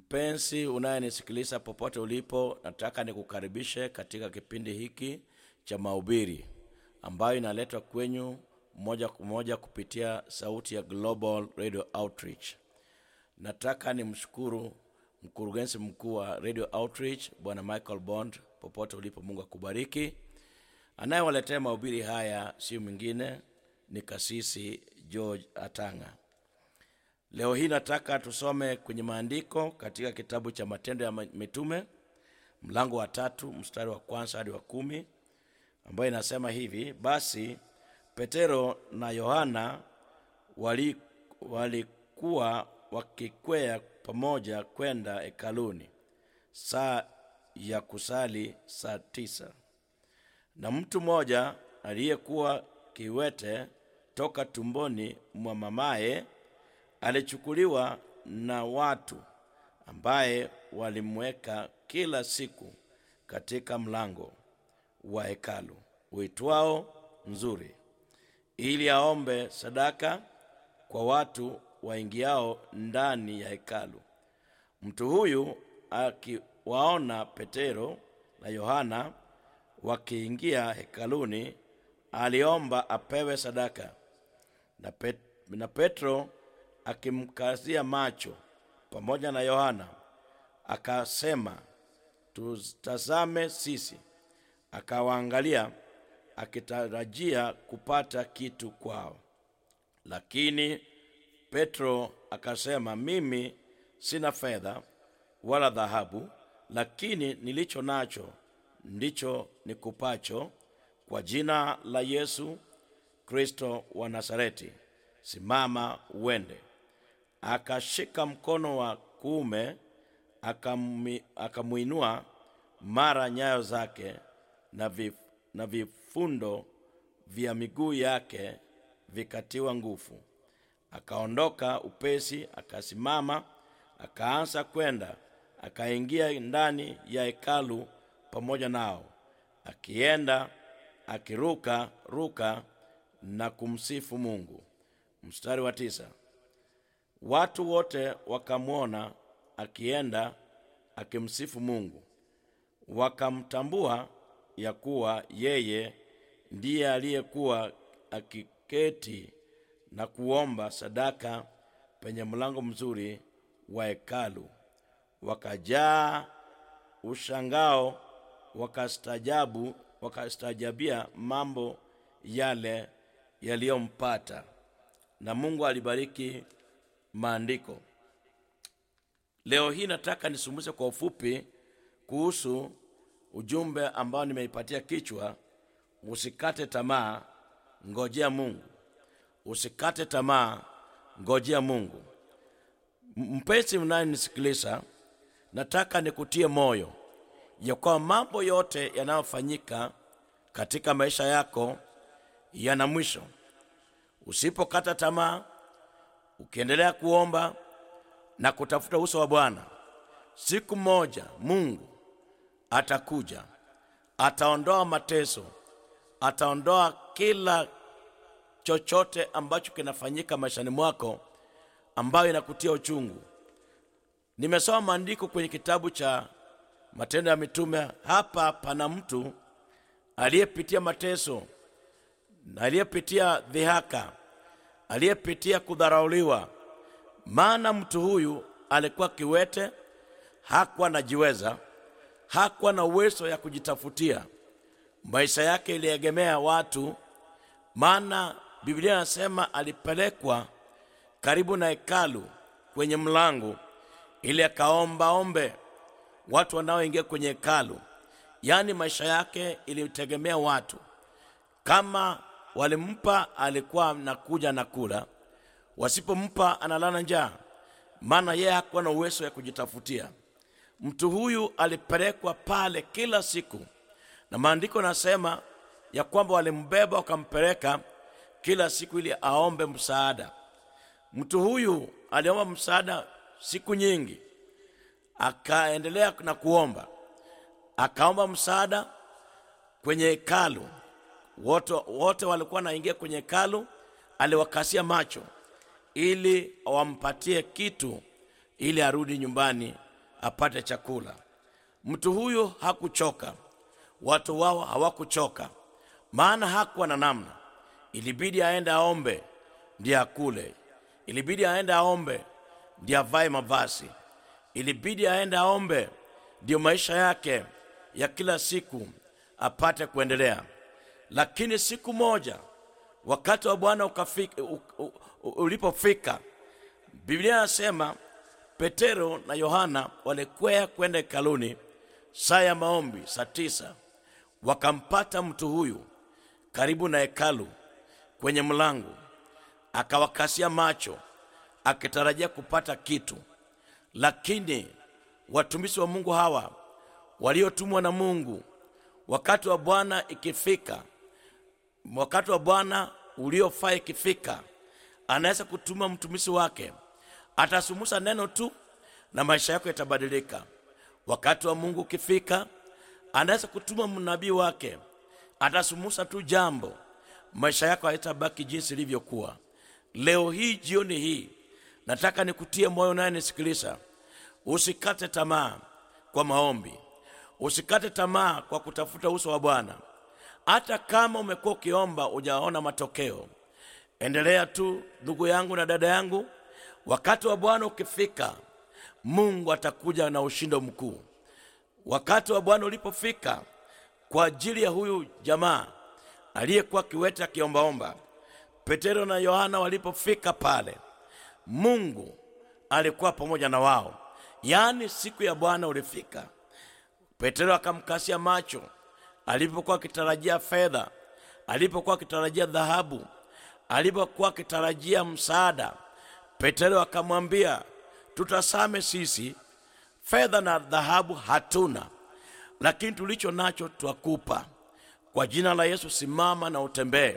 Mpenzi unayenisikiliza popote ulipo, nataka nikukaribishe katika kipindi hiki cha mahubiri ambayo inaletwa kwenyu moja kwa moja kupitia sauti ya Global Radio Outreach. Nataka nimshukuru mkurugenzi mkuu wa Radio Outreach Bwana Michael Bond, popote ulipo, Mungu akubariki. Anayewaletea mahubiri haya si mwingine ni kasisi George Atanga. Leo hii nataka tusome kwenye maandiko katika kitabu cha Matendo ya Mitume mlango wa tatu mstari wa kwanza hadi wa kumi ambayo inasema hivi: basi Petero na Yohana wali- walikuwa wakikwea pamoja kwenda hekaluni saa ya kusali saa tisa na mtu mmoja aliyekuwa kiwete toka tumboni mwa mamaye alichukuliwa na watu ambaye walimweka kila siku katika mlango wa hekalu uitwao Nzuri, ili aombe sadaka kwa watu waingiao ndani ya hekalu. Mtu huyu akiwaona Petero na Yohana wakiingia hekaluni, aliomba apewe sadaka. Na, Pet, na Petro akimkazia macho pamoja na Yohana akasema, tutazame sisi. Akawaangalia akitarajia kupata kitu kwao, lakini Petro akasema, mimi sina fedha wala dhahabu, lakini nilicho nacho ndicho nikupacho. Kwa jina la Yesu Kristo wa Nazareti, simama uende. Akashika mkono wa kuume akami- akamwinua, mara nyayo zake na, vif, na vifundo vya miguu yake vikatiwa nguvu. Akaondoka upesi, akasimama, akaanza kwenda, akaingia ndani ya hekalu pamoja nao, akienda akiruka ruka na kumsifu Mungu. Mstari wa tisa. Watu wote wakamwona akienda akimsifu Mungu, wakamtambua ya kuwa yeye ndiye aliyekuwa akiketi na kuomba sadaka penye mlango mzuri wa hekalu. Wakajaa ushangao, wakastajabu, wakastaajabia mambo yale yaliyompata. Na Mungu alibariki maandiko. Leo hii nataka nisumuze kwa ufupi kuhusu ujumbe ambao nimeipatia kichwa, usikate tamaa, ngojea Mungu. Usikate tamaa, ngojea Mungu. M- Mpenzi mnayenisikiliza, nataka nikutie moyo ya kwamba mambo yote yanayofanyika katika maisha yako yana mwisho. Usipokata tamaa, ukiendelea kuomba na kutafuta uso wa Bwana, siku moja Mungu atakuja, ataondoa mateso, ataondoa kila chochote ambacho kinafanyika maishani mwako ambayo inakutia uchungu. Nimesoma maandiko kwenye kitabu cha Matendo ya Mitume. Hapa pana mtu aliyepitia mateso na aliyepitia dhihaka, aliyepitia kudharauliwa. Maana mtu huyu alikuwa kiwete, hakuwa anajiweza, hakuwa na uwezo ya kujitafutia. Maisha yake iliegemea watu, maana Biblia inasema alipelekwa karibu na hekalu kwenye mlango ili akaomba ombe watu wanaoingia kwenye hekalu. Yaani maisha yake ilitegemea watu. Kama walimpa, alikuwa nakuja na kula, wasipompa analala njaa, maana yeye hakuwa na uwezo ya kujitafutia. Mtu huyu alipelekwa pale kila siku, na maandiko nasema ya kwamba walimbeba wakampeleka kila siku ili aombe msaada. Mtu huyu aliomba msaada siku nyingi, akaendelea na kuomba, akaomba msaada kwenye hekalu. Wote, wote walikuwa wanaingia kwenye hekalu, aliwakasia macho ili wampatie kitu ili arudi nyumbani apate chakula. Mtu huyo hakuchoka, watu wao hawakuchoka, maana hakuwa na namna. Ilibidi aende aombe ndiye akule, ilibidi aende aombe ndiye avae mavazi, ilibidi aende aombe ndiyo maisha yake ya kila siku apate kuendelea. Lakini siku moja wakati wa Bwana ukafika- u- u- u- ulipofika, Biblia inasema Petero na Yohana walikwea kwenda hekaluni saa ya maombi, saa tisa. Wakampata mtu huyu karibu na hekalu kwenye mlango, akawakasia macho akitarajia kupata kitu, lakini watumishi wa Mungu hawa waliotumwa na Mungu, wakati wa Bwana ikifika, wakati wa Bwana uliofaa ikifika, anaweza kutuma mtumishi wake, atasumusa neno tu na maisha yako yatabadilika. Wakati wa Mungu ukifika, anaweza kutuma mnabii wake, atasumusa tu jambo, maisha yako hayatabaki jinsi ilivyokuwa. Leo hii, jioni hii, nataka nikutie moyo naye nisikiliza, usikate tamaa kwa maombi, usikate tamaa kwa kutafuta uso wa Bwana. Hata kama umekuwa ukiomba hujaona matokeo, endelea tu ndugu yangu na dada yangu. Wakati wa Bwana ukifika, Mungu atakuja na ushindo mkuu. Wakati wa Bwana ulipofika kwa ajili ya huyu jamaa aliyekuwa kiwete akiombaomba, Petero na Yohana walipofika pale, Mungu alikuwa pamoja na wao. Yaani siku ya Bwana ulifika, Petero akamkasia macho alipokuwa akitarajia fedha, alipokuwa akitarajia dhahabu, alipokuwa akitarajia msaada. Petero akamwambia, tutasame sisi, fedha na dhahabu hatuna, lakini tulicho nacho twakupa. Kwa jina la Yesu, simama na utembee.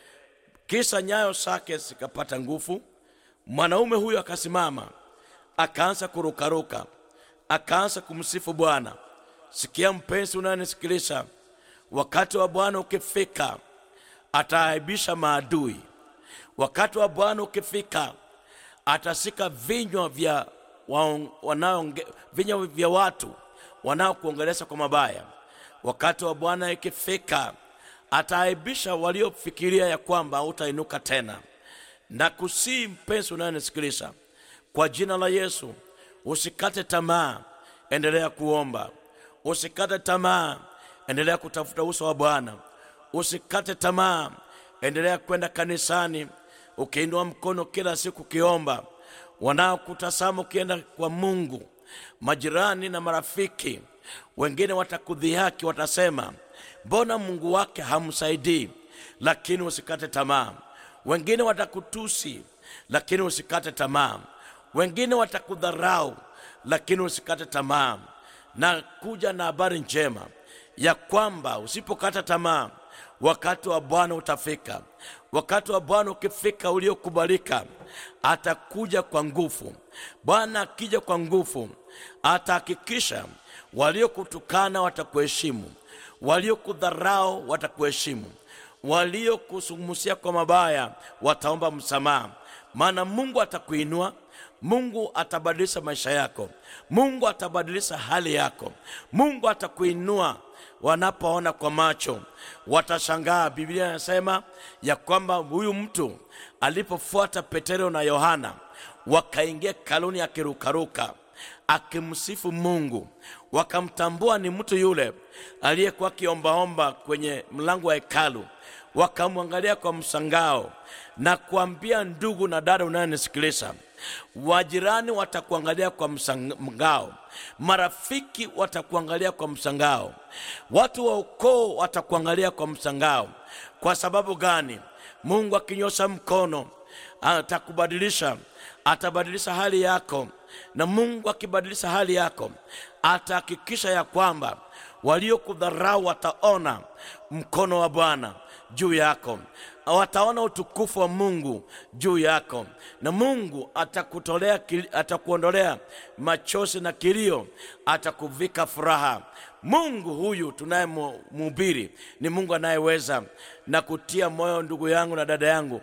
Kisa nyayo zake zikapata nguvu. Mwanaume huyo akasimama, akaanza kurukaruka, akaanza kumsifu Bwana. Sikia mpenzi unayenisikiliza, wakati wa Bwana ukifika, ataaibisha maadui. Wakati wa Bwana ukifika, atasika vinywa vya waong- wanaoonge- vinywa vya watu wanaokuongelesha kwa mabaya. Wakati wa Bwana ikifika, ataaibisha waliofikiria ya kwamba hautainuka tena. Na kusii mpenzi unayenisikiliza, kwa jina la Yesu, usikate tamaa, endelea kuomba. Usikate tamaa, endelea kutafuta uso wa Bwana. Usikate tamaa, endelea kwenda kanisani ukiinua mkono kila siku ukiomba. Wanaokutazama ukienda kwa Mungu, majirani na marafiki wengine watakudhihaki, watasema mbona Mungu wake hamsaidii? Lakini usikate tamaa. Wengine watakutusi, lakini usikate tamaa. Wengine watakudharau, lakini usikate tamaa. Na kuja na habari njema ya kwamba usipokata tamaa, wakati wa Bwana utafika. Wakati wa Bwana ukifika, uliokubalika, atakuja kwa nguvu. Bwana akija kwa nguvu, atahakikisha waliokutukana watakuheshimu, waliokudharau watakuheshimu, waliokusumusia kwa mabaya wataomba msamaha, maana Mungu atakuinua. Mungu atabadilisha maisha yako. Mungu atabadilisha hali yako. Mungu atakuinua. Wanapoona kwa macho watashangaa. Biblia inasema ya kwamba huyu mtu alipofuata Petero na Yohana wakaingia kaluni akirukaruka akimsifu Mungu, wakamtambua ni mtu yule aliyekuwa akiombaomba kwenye mlango wa hekalu, wakamwangalia kwa msangao na kuambia, ndugu na dada unayenisikiliza, wajirani watakuangalia kwa msangao, marafiki watakuangalia kwa msangao, watu wa ukoo watakuangalia kwa msangao. Kwa sababu gani? Mungu akinyosha mkono atakubadilisha, atabadilisha hali yako, na Mungu akibadilisha hali yako atahakikisha ya kwamba waliokudharau wataona mkono wa Bwana juu yako, wataona utukufu wa Mungu juu yako, na Mungu atakutolea, atakuondolea machozi na kilio, atakuvika furaha. Mungu huyu tunayemhubiri ni Mungu anayeweza na kutia moyo, ndugu yangu na dada yangu,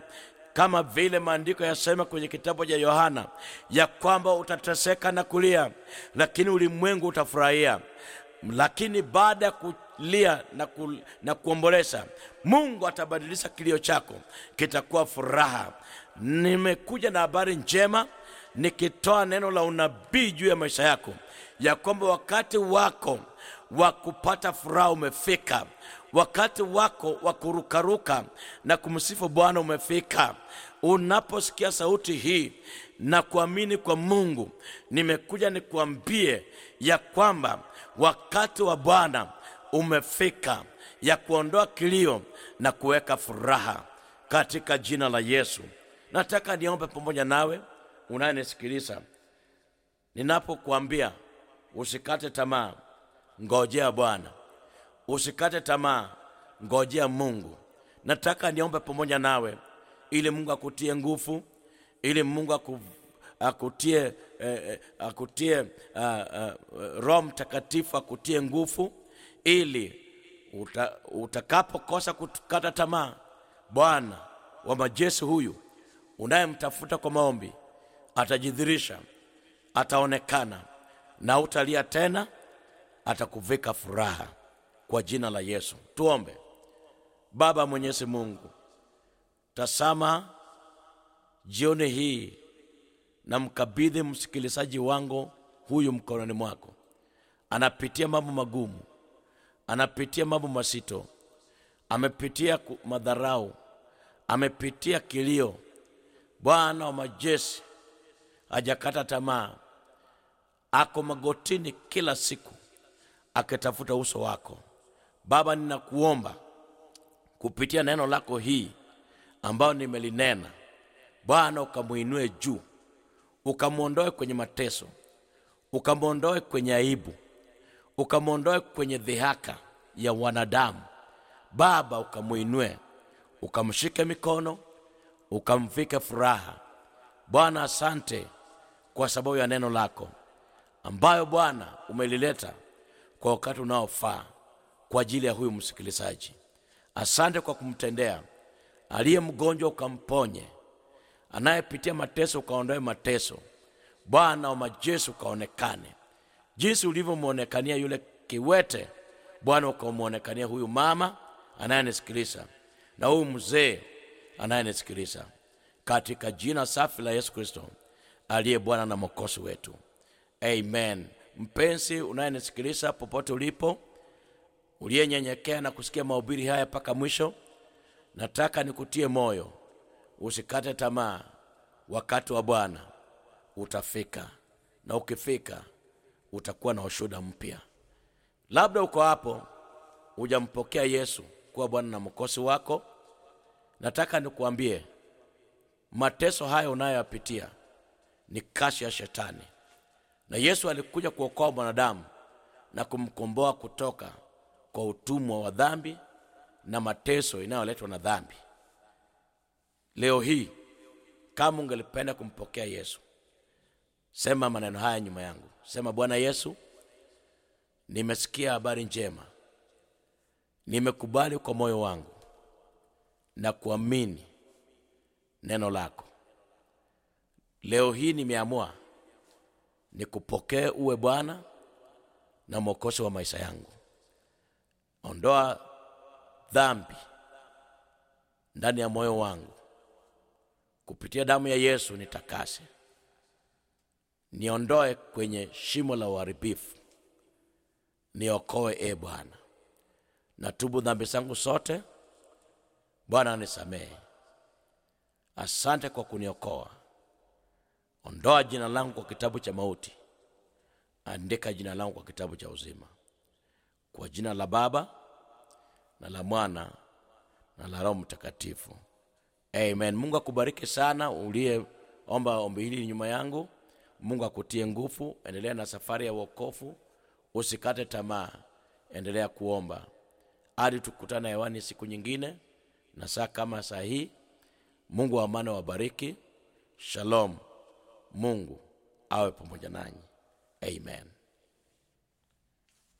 kama vile maandiko yasema kwenye kitabu cha Yohana ya kwamba utateseka na kulia, lakini ulimwengu utafurahia. Lakini baada ya kulia na, ku, na kuomboleza, Mungu atabadilisha kilio chako, kitakuwa furaha. Nimekuja na habari njema nikitoa neno la unabii juu ya maisha yako, ya kwamba wakati wako wa kupata furaha umefika, wakati wako wa kurukaruka na kumsifu Bwana umefika. Unaposikia sauti hii na kuamini kwa Mungu, nimekuja nikuambie ya kwamba wakati wa Bwana umefika, ya kuondoa kilio na kuweka furaha katika jina la Yesu. Nataka niombe pamoja nawe unayenisikiliza, ninapokuambia usikate tamaa, ngojea Bwana, usikate tamaa, ngojea Mungu. Nataka niombe pamoja nawe ili Mungu akutie nguvu, ili Mungu aku, akutie, eh, eh, akutie uh, uh, Roho Mtakatifu akutie nguvu, ili uta, utakapokosa kukata tamaa, Bwana wa majeshi huyu unayemtafuta kwa maombi atajidhirisha, ataonekana na utalia tena, atakuvika furaha kwa jina la Yesu. Tuombe. Baba Mwenyezi Mungu, tasama jioni hii na mkabidhi msikilizaji wangu huyu mkononi mwako. Anapitia mambo magumu, anapitia mambo mazito, amepitia ku- madharau, amepitia kilio. Bwana wa majeshi hajakata tamaa, ako magotini kila siku akitafuta uso wako. Baba, ninakuomba kupitia neno lako hii ambayo nimelinena, Bwana ukamwinue juu, ukamwondoe kwenye mateso, ukamwondoe kwenye aibu, ukamwondoe kwenye dhihaka ya wanadamu. Baba, ukamwinue, ukamshike mikono, ukamvike furaha. Bwana, asante kwa sababu ya neno lako ambayo Bwana umelileta kwa wakati unaofaa kwa ajili ya huyu msikilizaji. Asante kwa kumtendea aliye mgonjwa, ukamponye, anayepitia mateso, ukaondoe mateso. Bwana wa majeshi, ukaonekane jinsi ulivyomwonekania yule kiwete. Bwana, ukamwonekania huyu mama anayenisikiliza na huyu mzee anayenisikiliza, katika jina safi la Yesu Kristo aliye Bwana na Mwokozi wetu, amen. Mpenzi unayenisikiliza popote ulipo, uliyenyenyekea na kusikia mahubiri haya mpaka mwisho, nataka nikutie moyo, usikate tamaa. Wakati wa Bwana utafika, na ukifika utakuwa na ushuhuda mpya. Labda uko hapo hujampokea Yesu kuwa Bwana na Mwokozi wako, nataka nikuambie mateso haya unayoyapitia ni kazi ya Shetani, na Yesu alikuja kuokoa mwanadamu na kumkomboa kutoka kwa utumwa wa dhambi na mateso inayoletwa na dhambi. Leo hii kama ungelipenda kumpokea Yesu, sema maneno haya nyuma yangu. Sema, Bwana Yesu, nimesikia habari njema, nimekubali kwa moyo wangu na kuamini neno lako. Leo hii nimeamua nikupokee uwe Bwana na Mwokozi wa maisha yangu. Ondoa dhambi ndani ya moyo wangu, kupitia damu ya Yesu nitakase, niondoe kwenye shimo la uharibifu, niokoe e Bwana. Natubu dhambi zangu zote, Bwana nisamehe. Asante kwa kuniokoa. Ondoa jina langu kwa kitabu cha mauti, andika jina langu kwa kitabu cha uzima. Kwa jina la Baba na la Mwana na la Roho Mtakatifu, amen. Mungu akubariki sana uliyeomba ombi hili nyuma yangu. Mungu akutie nguvu, endelea na safari ya wokovu, usikate tamaa, endelea kuomba hadi tukutana hewani siku nyingine na saa kama saa hii. Mungu wa amani wabariki. Shalom. Mungu awe pamoja nanyi. Amen.